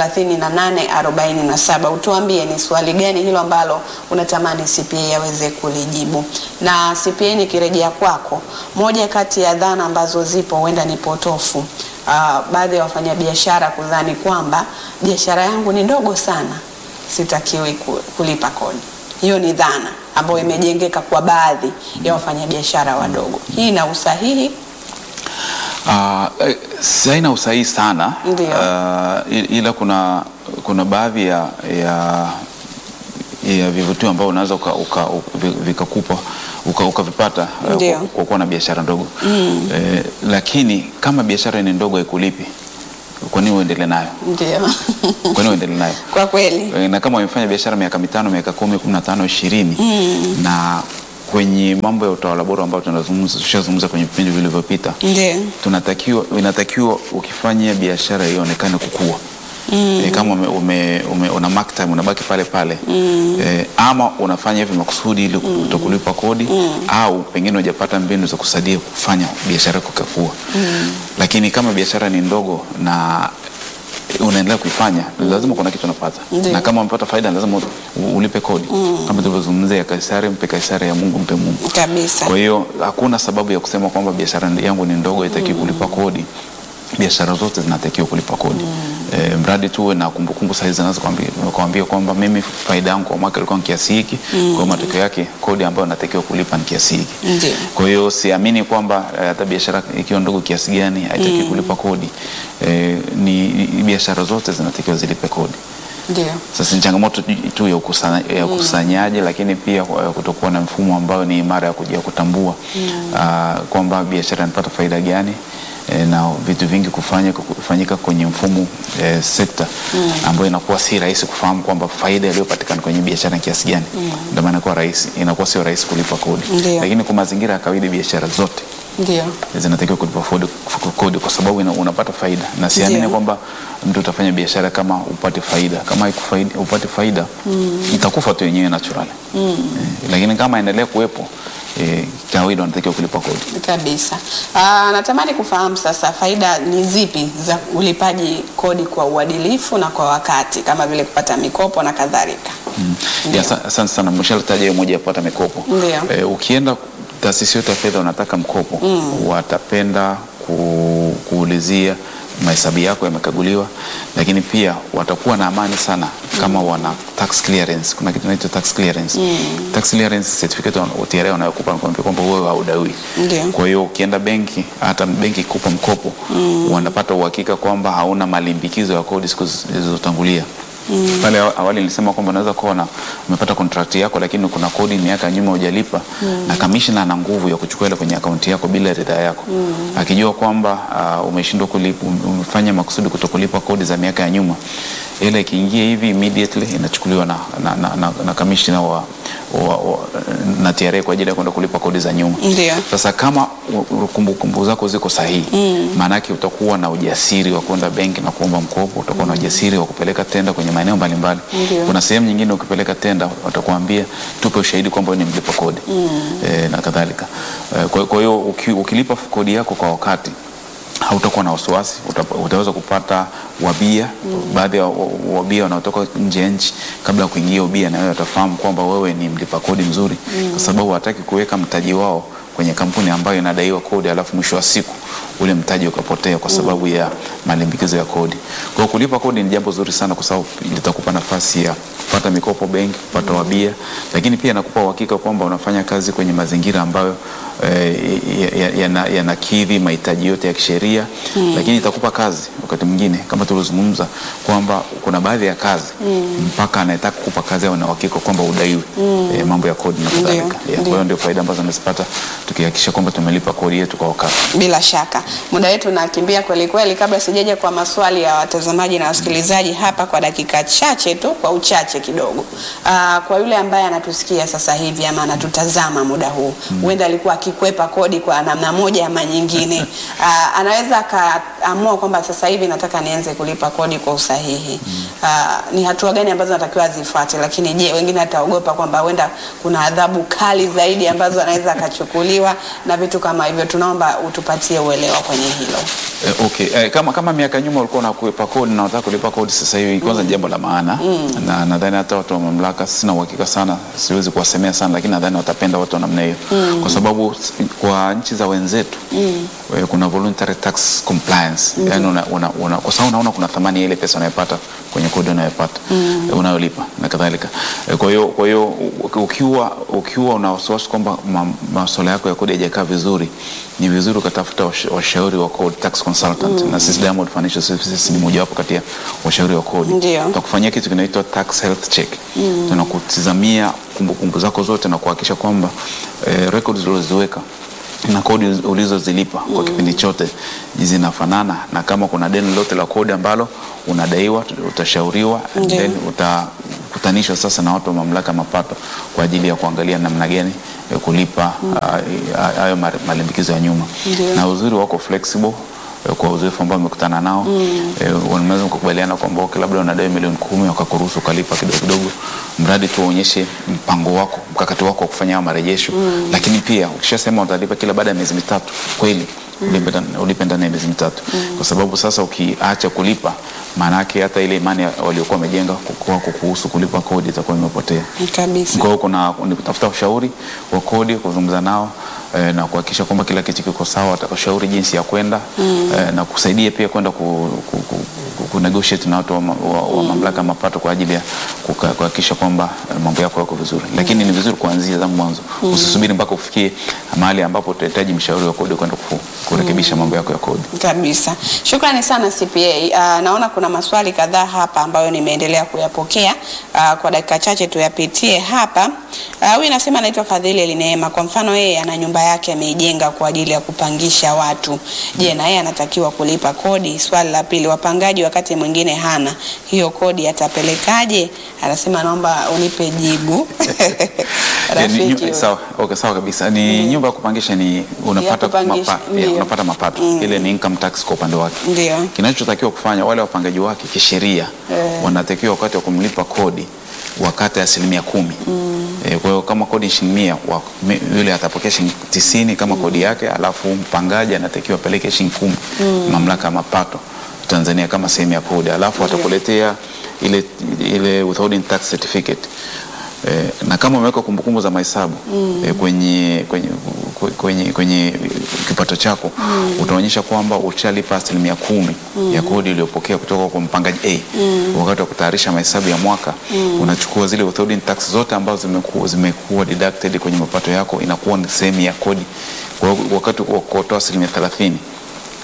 3847 utuambie ni swali gani hilo ambalo unatamani CPA aweze kulijibu. Na CPA nikirejea kwako, moja kati ya dhana ambazo zipo huenda ni potofu, ah, baadhi ya wafanyabiashara kudhani kwamba biashara yangu ni ndogo sana, sitakiwi ku- kulipa kodi. Hiyo ni dhana ambayo imejengeka kwa baadhi ya wafanyabiashara wadogo. Hii ina usahihi? Uh, si haina usahihi sana Ndio. uh, i- ila kuna kuna baadhi ya, ya, ya vivutio ambao unaweza uka, uka, uka, vi- vikakupa uka- ukavipata uh, Ndio. kwa, kwa kuwa na biashara ndogo eh, lakini kama biashara ni ndogo haikulipi, kwa nini uendelee nayo? Ndio. Kwa nini uendelee nayo? Kwa kweli. Eh, na kama umefanya biashara miaka mitano miaka kumi kumi na tano ishirini na kwenye mambo ya utawala bora ambao tunazungumza tushazungumza kwenye vipindi vilivyopita Ndio. tunatakiwa inatakiwa ukifanya biashara ionekane kukua mm. E, kama ume, ume, ume, una mark time unabaki pale pale mm. E, ama unafanya hivi makusudi ili kutokulipa kodi mm. au pengine hujapata mbinu za kusaidia kufanya biashara yako ikakua mm. Lakini kama biashara ni ndogo na unaendelea kuifanya lazima kuna kitu unapata Ndiyo. na kama umepata faida lazima u- ulipe kodi kama tulivyozungumzia ya Kaisari mpe Kaisari ya Mungu mpe Mungu Kabisa. kwa hiyo hakuna sababu ya kusema kwamba biashara yangu ni ndogo haitakiwi kulipa kodi. Biashara zote zinatakiwa kulipa kodi e, mradi tu uwe na kumbukumbu sahihi zinazokuambia kwamba mimi faida yangu kwa mwaka ilikuwa ni kiasi hiki, kwa hiyo matokeo yake kodi ambayo natakiwa kulipa ni kiasi hiki. Ndio. Kwa hiyo siamini kwamba eh, hata biashara ikiwa ndogo kiasi gani haitakiwi kulipa kodi. E, ni ni- biashara zote zinatakiwa zilipe kodi. Ndio. Sasa ni changamoto tu- tu ya ukusanya- ya ukusanyaji, lakini pia kwa- kutokuwa na mfumo ambao ni imara ya kuja kutambua ah, kwamba biashara inapata faida gani eh, na vitu vingi kufanya kufanyika kwenye mfumo eh, sekta ambayo inakuwa si rahisi kufahamu kwamba faida iliyopatikana kwenye biashara ni kiasi gani. Ndio maana inakuwa rahisi, inakuwa sio rahisi kulipa kodi, Ndio. lakini kwa mazingira ya kawaida biashara zote Ndio. zinatakiwa kulipa kodi, kodi kwa sababu ina, unapata faida na siamini Ndio. kwamba mtu utafanya biashara kama upate faida kama haikufaidi upate faida itakufa tu yenyewe natural eh, lakini kama endelea kuwepo eh, kawaida wanatakiwa kulipa kodi Kabisa. Aa, natamani kufahamu sasa faida ni zipi za ulipaji kodi kwa uadilifu na kwa wakati kama vile kupata mikopo na kadhalika. Ya, asa- asante sana mshalitaja hiyo moja ya kupata mikopo Ndio. eh, ukienda taasisi yote ya fedha unataka mkopo watapenda ku, kuulizia mahesabu yako yamekaguliwa, lakini pia watakuwa na amani sana kama wana tax clearance. Kuna kitu inaitwa tax clearance. Tax clearance certificate wa TRA wanayokupa wanakuambia kwamba wewe haudawi. Ndio. Kwa hiyo ukienda benki, hata benki ikupa mkopo wanapata uhakika kwamba hauna malimbikizo ya kodi siku zilizotangulia Pale awa- awali nilisema kwamba unaweza kuwa na umepata contract yako, lakini kuna kodi miaka ya nyuma hujalipa na kamishna ana nguvu ya kuchukua ile kwenye akaunti yako bila ridhaa yako akijua kwamba uh, umeshindwa kulipa, um- umefanya makusudi kutokulipa kodi za miaka ya nyuma, ile ikiingia hivi immediately inachukuliwa na, na, na, na, na kamishna wa, wa, wa, na TRA kwa ajili ya kwenda kulipa kodi za nyuma. Ndio. Sasa kama u- u- kumbukumbu zako ziko sahihi, maanake utakuwa na ujasiri wa kwenda benki na kuomba mkopo, utakuwa na ujasiri wa kupeleka tenda kwenye maeneo mbalimbali. Ndio. Kuna sehemu nyingine ukipeleka tenda watakuambia tupe ushahidi kwamba wewe ni mlipa kodi e, na kadhalika. E, kwa kwa hiyo uki, ukilipa kodi yako kwa wakati hautakuwa na wasiwasi, uta- utaweza kupata wabia. Baadhi ya wa- wa- wabia wanaotoka nje ya nchi, kabla ya kuingia ubia, na wewe watafahamu kwamba wewe ni mlipa kodi mzuri, kwa sababu hataki kuweka mtaji wao kwenye kampuni ambayo inadaiwa kodi, alafu mwisho wa siku ule mtaji ukapotea kwa sababu ya malimbikizo ya kodi. Kwa hiyo kulipa kodi ni jambo zuri sana, kwa sababu litakupa nafasi ya kupata mikopo benki, kupata wabia, lakini pia nakupa uhakika kwamba unafanya kazi kwenye mazingira ambayo eh, yanakidhi ya, ya, yanakidhi mahitaji yote ya kisheria lakini itakupa kazi wakati mwingine kama tuliozungumza kwamba kuna baadhi ya kazi mpaka anayetaka kukupa kazi awe na uhakika kwamba udaiwi eh, mambo ya kodi na kadhalika. Ndio, Yeah, Kwa ndio. hiyo ndio faida ambazo amezipata tukihakikisha kwamba tumelipa kodi yetu kwa wakati. Bila shaka muda wetu unakimbia kweli kweli. Kabla sijaja kwa maswali ya watazamaji na wasikilizaji hapa, kwa dakika chache tu, kwa uchache kidogo, Aa, kwa yule ambaye anatusikia sasa hivi ama anatutazama muda huu, huenda alikuwa akikwepa kodi kwa namna moja ama nyingine, Aa, anaweza akaamua kwamba sasa hivi nataka nianze kulipa kodi kwa usahihi. Aa, ni hatua gani ambazo natakiwa azifuate? Lakini je, wengine ataogopa kwamba huenda kuna adhabu kali zaidi ambazo anaweza akachukuliwa na vitu kama hivyo. Tunaomba utupatie uelewa kwenye hilo. Eh, okay. Eh, kama, kama miaka nyuma ulikuwa unakwepa kodi na unataka kulipa kodi sasa hivi, kwanza ni jambo la maana na nadhani hata watu wa mamlaka, sina uhakika sana, siwezi kuwasemea sana, lakini nadhani watapenda watu wa namna hiyo kwa sababu s- kwa nchi za wenzetu eh, kuna voluntary tax compliance yani una, una, una, kwa sababu unaona kuna thamani ya ile pesa unayopata kwenye kodi unayopata eh, unayolipa na kadhalika. Eh, Kwa hiyo kwa hiyo u- ukiwa ukiwa una wasiwasi kwamba ma- masuala yako ya kodi hayajakaa vizuri, ni vizuri ukatafuta wash- washauri wa code tax consultant, na sisi Diamond Financial Services ni mojawapo kati ya washauri wa kodi. Ndio. Tutakufanyia kitu kinaitwa tax health check. Tunakutizamia kumbukumbu zako zote na kuhakikisha kwamba eh, records ulizoziweka na kodi ulizozilipa kwa kipindi chote zinafanana, na kama kuna deni lolote la kodi ambalo unadaiwa utashauriwa, and Ndio. then utakutanishwa sasa na watu wa mamlaka ya mapato kwa ajili ya kuangalia namna gani ya kulipa ah, hayo uh, malimbikizo ya nyuma Ndio. na uzuri wako flexible eh, kwa uzoefu ambao umekutana nao eh, wanaweza kukubaliana kwamba okay, labda unadai milioni kumi wakakuruhusu ukalipa kidogo kidogo, mradi tu uonyeshe mpango wako mkakati wako wa kufanya hayo marejesho. Lakini pia ukishasema utalipa kila baada ya miezi mitatu, kweli ulipe ndani- ulipe ndani ya miezi mitatu, kwa sababu sasa ukiacha kulipa, maana yake hata ile imani ya- waliokuwa wamejenga kwako kuhusu kulipa kodi itakuwa imepotea. Kabisa. Kwa hiyo kuna ni kutafuta ushauri wa kodi, kuzungumza nao eh, na kuhakikisha kwamba kila kitu kiko sawa, atakushauri jinsi ya kwenda eh, na kusaidia pia kwenda ku, ku, ku, ku, ku negotiate na watu wa, ma- wa, wa mamlaka ya mapato kwa ajili ya kuka- kuhakikisha kwamba eh, mambo yako yako vizuri, lakini ni vizuri kuanzia tangu mwanzo, usisubiri mpaka ufikie mahali ambapo utahitaji mshauri wa kodi kwenda ku, kurekebisha mambo yako ya kodi. Kabisa. Shukrani sana CPA. Uh, naona kuna maswali kadhaa hapa ambayo nimeendelea kuyapokea. Uh, kwa dakika chache tuyapitie hapa. Uh, huyu anasema anaitwa Fadhili Elineema. Kwa mfano yeye ana nyumba yake ameijenga kwa ajili ya kupangisha watu. Je, na yeye anatakiwa kulipa kodi? Swali la pili, wapangaji wakati mwingine hana hiyo kodi atapelekaje? Anasema naomba unipe jibu. Eh, ni- Rafiki. nyu- sawa, okay, sawa kabisa. Ni nyumba ya kupangisha ni unapata, kupangisha, mapa, ndio. ya, unapata mapato ile ni income tax kwa upande wake. Ndio. Kinachotakiwa kufanya wale wapangaji wake kisheria Eh. wanatakiwa wakati wa kumlipa kodi wakate asilimia kumi. Eh, kwa hiyo kama kodi ni shilingi mia wa- me- yule atapokea shilingi tisini kama kodi yake, alafu mpangaji anatakiwa apeleke shilingi kumi mamlaka ya mapato Tanzania kama sehemu ya kodi, alafu watakuletea ile, ile withholding tax certificate Eh, na kama umeweka kumbukumbu za mahesabu eh, kwenye, kwenye, kwenye, kwenye kipato chako utaonyesha kwamba ushalipa asilimia kumi ya kodi uliyopokea kutoka kwa mpangaji A. Wakati wa kutayarisha mahesabu ya mwaka unachukua zile withholding tax zote ambazo zimekuwa, zimekuwa deducted kwenye mapato yako, inakuwa ni sehemu ya kodi. Kwa hiyo wakati wa kutoa asilimia thelathini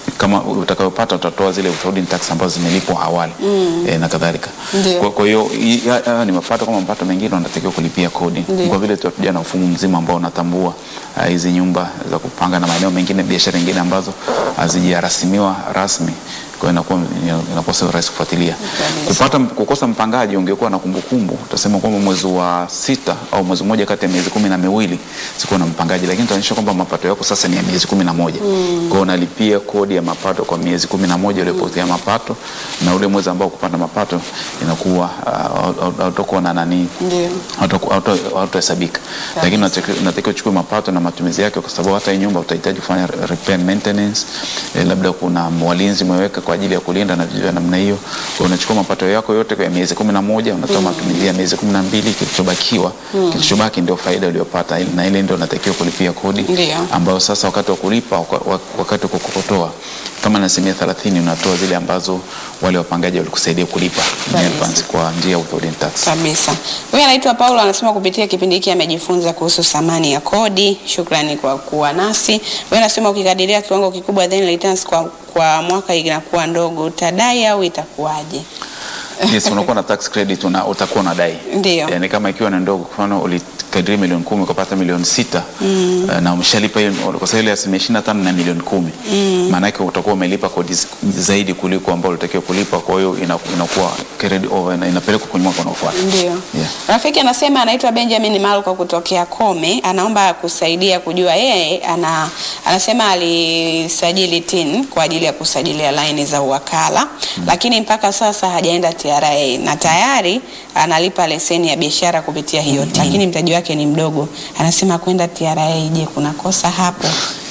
kama utakayopata utatoa zile withholding tax ambazo zimelipwa awali eh, na kadhalika. Ndio. Kwa- Kwa hiyo hii- haya haya ni mapato kama mapato mengine, unatakiwa kulipia kodi Ndio. kwa vile tunakuja na mfumo mzima ambao unatambua ah, hizi nyumba za kupanga na maeneo mengine, biashara nyingine ambazo hazijarasimiwa rasmi. Kwa hiyo inakuwa inakuwa sio rahisi kufuatilia. Kabisa. Kupata kukosa mpangaji, ungekuwa na kumbukumbu, utasema kwamba mwezi wa sita au mwezi mmoja kati ya miezi kumi na miwili sikuwa na mpangaji, lakini tunaonyesha kwamba mapato yako sasa ni ya miezi kumi na moja. Kwa hiyo unalipia kodi ya mapato kwa miezi kumi na moja uliopotea mapato, na ule mwezi ambao kupata mapato inakuwa uh, hautakuwa na nani Ndio. hautohesabika, lakini unatakiwa unatakiwa uchukue mapato na matumizi yake, kwa sababu hata hii nyumba utahitaji kufanya repair and maintenance. Eh, labda kuna walinzi umeweka kwa ajili ya kulinda na vitu vya namna hiyo. Kwa hiyo unachukua mapato yako yote kwa miezi kumi na moja unatoa matumizi ya miezi kumi na mbili kilichobakiwa kilichobaki ndio faida uliyopata, na ile ndio unatakiwa kulipia kodi Ndio. ambayo sasa wakati wa kulipa waka- wa- wakati wa kukokotoa kama na asilimia thelathini unatoa zile ambazo wale wapangaji walikusaidia kulipa in Kabisa. advance kwa njia ya withholding tax. Kabisa. Huyu anaitwa Paulo anasema kupitia kipindi hiki amejifunza kuhusu thamani ya kodi. Shukrani kwa kuwa nasi. Huyu anasema ukikadiria kiwango kikubwa then returns kwa, kwa mwaka inakuwa ndogo, utadai au itakuwaje? Yes, unakuwa na tax credit una, utakuwa unadai. Ndio. Yani kama ikiwa ni ndogo, kwa mfano ulikadiria milioni kumi ukapata milioni sita eh, na umeshalipa hiyo kwa sababu ile asilimia ishirini na tano na milioni kumi maana yake utakuwa umelipa kodi z- zaidi kuliko ambao ulitakiwa kulipa, kwa hiyo ina- inakuwa carried over na inapelekwa kwenye mwaka unaofuata. Ndio. Yeah. Rafiki anasema anaitwa Benjamin Malko kutokea Kome, anaomba kusaidia kujua yeye ana, anasema alisajili TIN kwa ajili ya kusajilia laini za uwakala lakini mpaka sasa hajaenda TRA na tayari analipa leseni ya biashara kupitia hiyo TIN, lakini mtaji wake ni mdogo. Anasema kwenda TRA, je, kuna kosa hapo?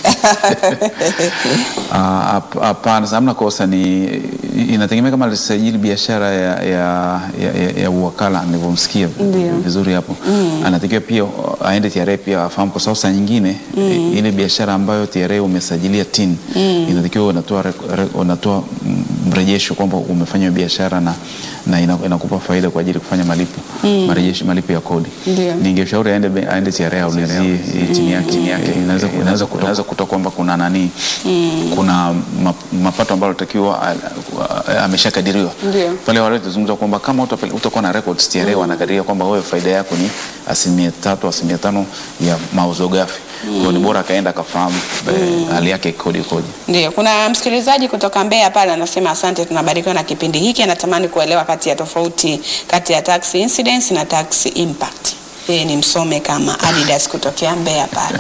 Ah, hap- Hapana, hamna kosa, ni inategemea kama alisajili biashara ya, ya, ya, ya, ya uwakala nilivyomsikia Ndio. vizuri hapo anatakiwa pia uh, aende TRA pia afahamu, kwa sababu saa nyingine eh, ile biashara ambayo TRA umesajilia TIN inatakiwa unatoa rek- re- unatoa mm, mrejesho kwamba umefanya hiyo biashara na, na ina- inakupa faida kwa ajili ya kufanya malipo marejesho malipo ya kodi. Ndio. Ningeshauri aende be- aende TRA aulizie hii chini yake chini yake inaweza inaweza kutoka inaweza kutoka kwamba kuna nani kuna map- mapato ambayo alitakiwa a- a- ameshakadiriwa Ndio. pale wale tuzungumza kwamba kama utapele- utakuwa na records TRA wanakadiria kwamba wewe faida yako ni asilimia tatu asilimia tano ya mauzo ghafi. Kwa hiyo ni bora akaenda akafahamu eh, hali yake ikoje ikoje. Ndio, kuna msikilizaji kutoka Mbeya pale anasema asante, tunabarikiwa na kipindi hiki. Anatamani kuelewa kati ya tofauti kati ya tax incidence na tax impact. Yeye ni msome kama Adidas kutokea Mbeya pale.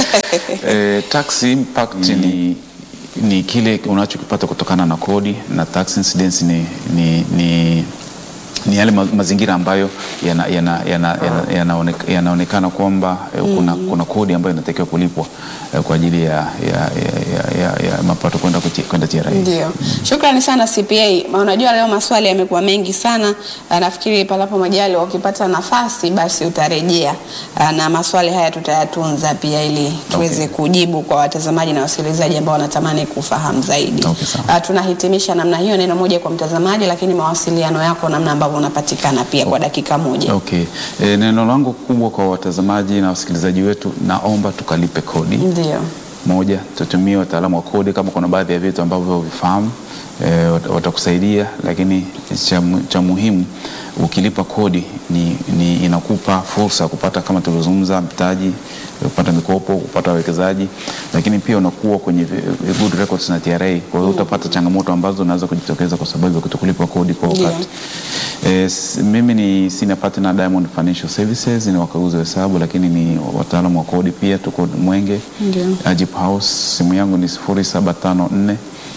Eh, tax impact ni, ni kile unachokipata kutokana na kodi na tax incidence ni, ni, ni, ni yale ma- mazingira ambayo yanaonekana yana, yana, yana, yanaoneka- yanaonekana kwamba eh, kuna, kuna kodi ambayo inatakiwa kulipwa eh, kwa ajili ya, ya, ya, ya, ya, ya mapato kwenda kuti- kwenda TRA. Ndio, shukrani sana CPA. Ma- Unajua leo maswali yamekuwa mengi sana. Ah, Nafikiri palapo majali ukipata nafasi basi utarejea Ah, na maswali haya tutayatunza pia ili tuweze kujibu kwa watazamaji na wasikilizaji ambao wanatamani kufahamu zaidi. Okay, sawa. Ah, tunahitimisha namna hiyo, neno moja kwa mtazamaji, lakini mawasiliano yako namna ambavyo unapatikana pia kwa dakika moja. Okay. E, neno langu kubwa kwa watazamaji na wasikilizaji wetu, naomba tukalipe kodi. Ndio, Moja, tutumie wataalamu wa kodi kama kuna baadhi ya vitu ambavyo vifahamu e, watakusaidia, lakini cha, mu- cha muhimu ukilipa kodi ni, ni inakupa fursa ya kupata kama tulivyozungumza mtaji, kupata mikopo, kupata wawekezaji, lakini pia unakuwa kwenye vi- good records na TRA. Kwa hiyo utapata changamoto ambazo zinaweza kujitokeza kwa sababu ya kutokulipa kodi kwa Ndio. wakati. E, s- mimi ni senior partner Diamond Financial Services, ni wakaguzi wa hesabu lakini ni wataalamu wa kodi pia, tuko Mwenge Ndio. Ajib House. Simu yangu ni 0754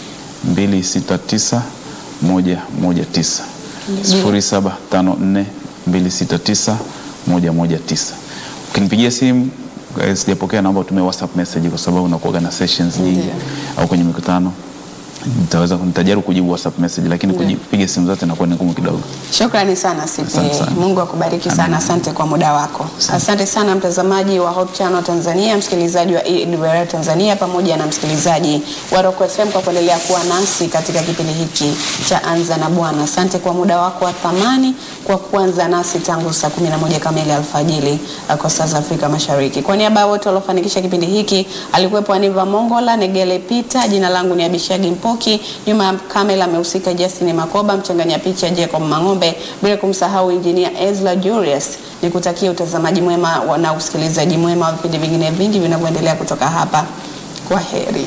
269 119 0754 269 119. Ukinipigia simu eh, sijapokea, naomba utumie WhatsApp message kwa sababu unakuwa na sessions nyingi Ndio. au kwenye mikutano nitaweza nitajaribu kujibu WhatsApp message, lakini Ndio. kupiga simu zote inakuwa ni ngumu kidogo. Shukrani sana CPA. Asante sana. Mungu akubariki sana. Asante kwa muda wako. Asante sana mtazamaji wa Hope Channel Tanzania, msikilizaji wa EWR Tanzania pamoja na msikilizaji wa Rock FM kwa kuendelea kuwa nasi katika kipindi hiki cha Anza na Bwana. Asante kwa muda wako wa thamani kwa kwa kuanza nasi tangu saa 11 kamili alfajiri uh, kwa saa za Afrika Mashariki. Kwa niaba ya wote waliofanikisha kipindi hiki, alikuwepo Aniva Mongola, Negele Peter, jina langu ni Abishagi Mpoki, nyuma ya kamera amehusika Justin Makoba, mchanganya picha Jacob Mang'ombe, bila kumsahau injinia Ezra Julius. Nikutakia utazamaji mwema na usikilizaji mwema wa vipindi vingine vingi vinavyoendelea kutoka hapa. Kwa heri.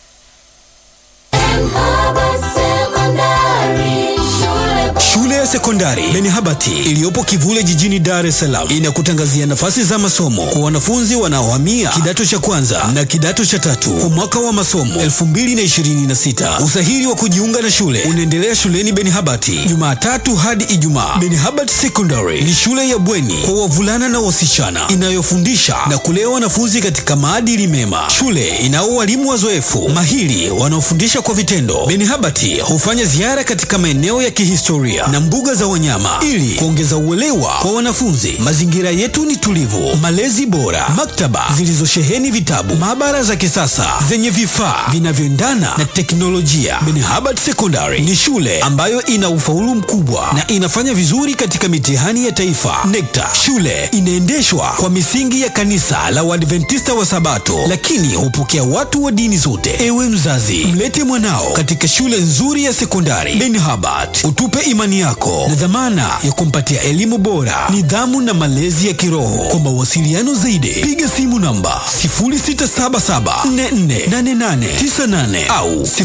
Shule ya sekondari Benihabati iliyopo Kivule jijini Dar es Salaam inakutangazia nafasi za masomo kwa wanafunzi wanaohamia kidato cha kwanza na kidato cha tatu kwa mwaka wa masomo 2026. Usahili wa kujiunga na shule unaendelea shuleni Benihabati Jumatatu hadi Ijumaa. Benihabati Secondary ni shule ya bweni kwa wavulana na wasichana inayofundisha na kulea wanafunzi katika maadili mema. Shule inao walimu wazoefu mahiri wanaofundisha kwa vitendo. Benihabati hufanya ziara katika maeneo ya kihistoria na mbuga za wanyama ili kuongeza uelewa kwa wanafunzi. Mazingira yetu ni tulivu, malezi bora, maktaba zilizosheheni vitabu, maabara za kisasa zenye vifaa vinavyoendana na teknolojia. Benihabati Secondary ni shule ambayo ina ufaulu mkubwa na inafanya vizuri katika mitihani ya taifa NECTA. Shule inaendeshwa kwa misingi ya kanisa la Waadventista wa Sabato, lakini hupokea watu wa dini zote. Ewe mzazi, mlete mwanao katika shule nzuri ya sekondari Benihabati, utupe imani yako na dhamana ya kumpatia elimu bora, nidhamu na malezi ya kiroho. Kwa mawasiliano zaidi, piga simu namba 0677448898 au